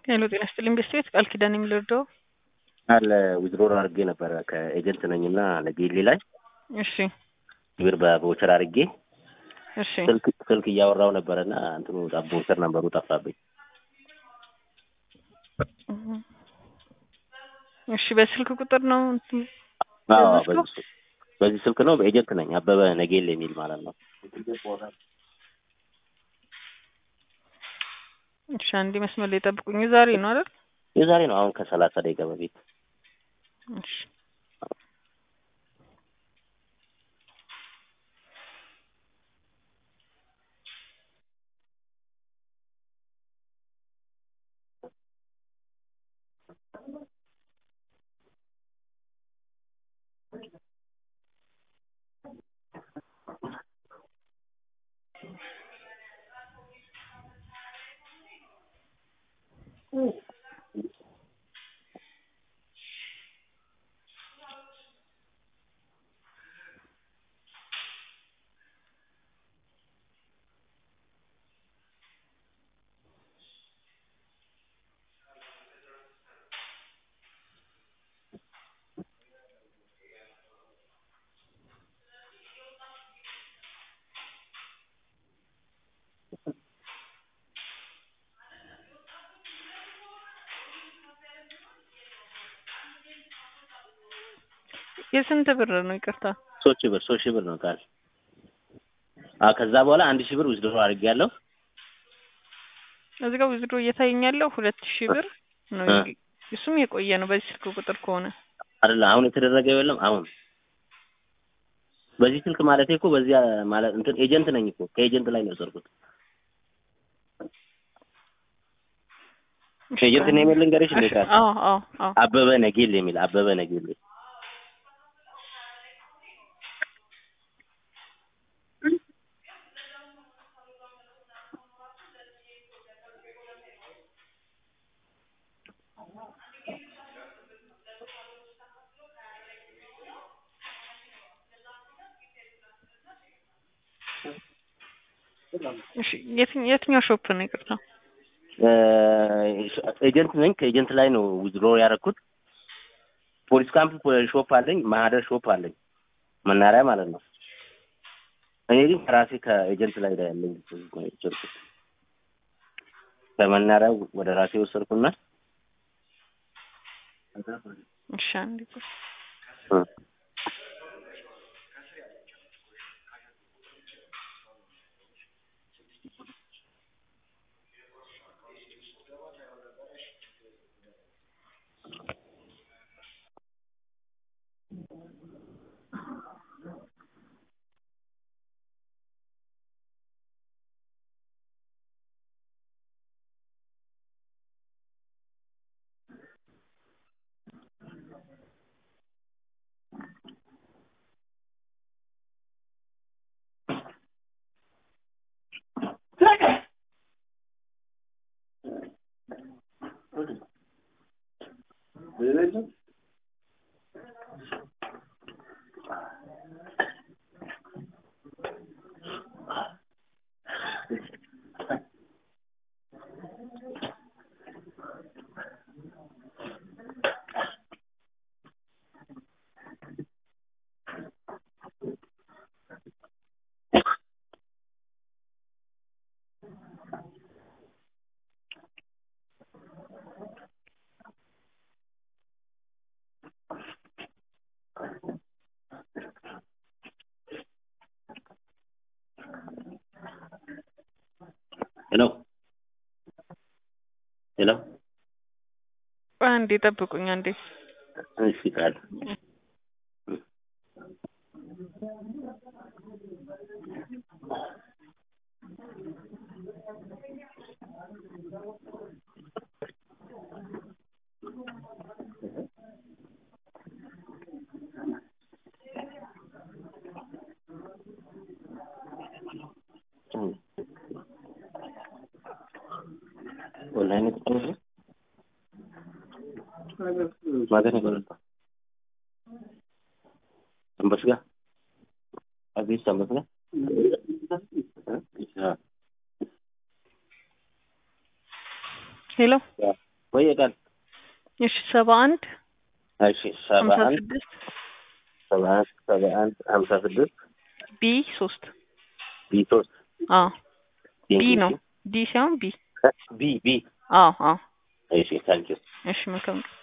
ሄሎ ጤና ይስጥልኝ ቤት ቃል ኪዳን የሚልርደው አለ ዊዝድሮር አድርጌ ነበረ ከኤጀንት ነኝ እና ለጌሌ ላይ እሺ ብር በቮቸር አድርጌ እሺ ስልክ ስልክ እያወራው ነበረ እና እንትኑ ቦቸር ነበሩ ጠፋብኝ። እሺ በስልክ ቁጥር ነው እንትን አዎ ያዘዝከው? በዚህ በዚህ ስልክ ነው በኤጀንት ነኝ አበበ ነጌል የሚል ማለት ነው። እሺ አንዴ መስመር ላይ ጠብቁኝ። ዛሬ ነው አይደል? የዛሬ ነው አሁን ከሰላሳ ደቂቃ በፊት እሺ የስንት ብር ነው? ይቅርታ ሶስት ሺህ ብር ሶስት ሺህ ብር ነው ቃል አ ከዛ በኋላ አንድ ሺህ ብር ዊዝድሮ አድርጌያለሁ። እዚህ ጋር ዊዝድሮ እየታየኝ ያለው ሁለት ሺህ ብር ነው። እ። እሱም የቆየ ነው በዚህ ስልክ ቁጥር ከሆነ አይደለ አሁን የተደረገው የለም አሁን በዚህ ስልክ ማለት እኮ በዚህ ማለት እንትን ኤጀንት ነኝ እኮ ከኤጀንት ላይ ነው የወሰድኩት። ኤጀንት ነው የሚል ልንገርሽ እንዴ ቃል አዎ አዎ አዎ አበበ ነጌል የሚል አበበ ነጌል እሺ የትኛው የትኛው ሾፕ ነው? ይቅርታ ኤጀንት ነኝ። ከኤጀንት ላይ ነው ዊዝድሮ ያደረኩት። ፖሊስ ካምፕ ሾፕ አለኝ፣ ማህደር ሾፕ አለኝ፣ መናሪያ ማለት ነው። እኔ ግን ከራሴ ከኤጀንት ላይ ላይ ያለኝ ወሰድኩት። ከመናሪያው ወደ ራሴ ወሰድኩና እሺ አንዴ ቆይ። እ፣ ሄሎ ሄሎ፣ ቆይ አንዴ ጠብቁኝ አንዴ። እሺ ቃል ኦንላይን ተጠቅመሽ ማገር ነበር አንበስ ጋር አዲስ አንበስ ጋር ሄሎ ወይ ቀን እሺ ሰባ አንድ እሺ ሰባ ሀምሳ አንድ ስድስት ሰባ አንድ ሰባ አንድ ሀምሳ ስድስት ቢ ሶስት ቢ ሶስት አዎ ቢ ነው ዲ ሳይሆን ቢ ቢ ቢ አዎ አዎ እሺ ታንኪዩ እሺ መልካም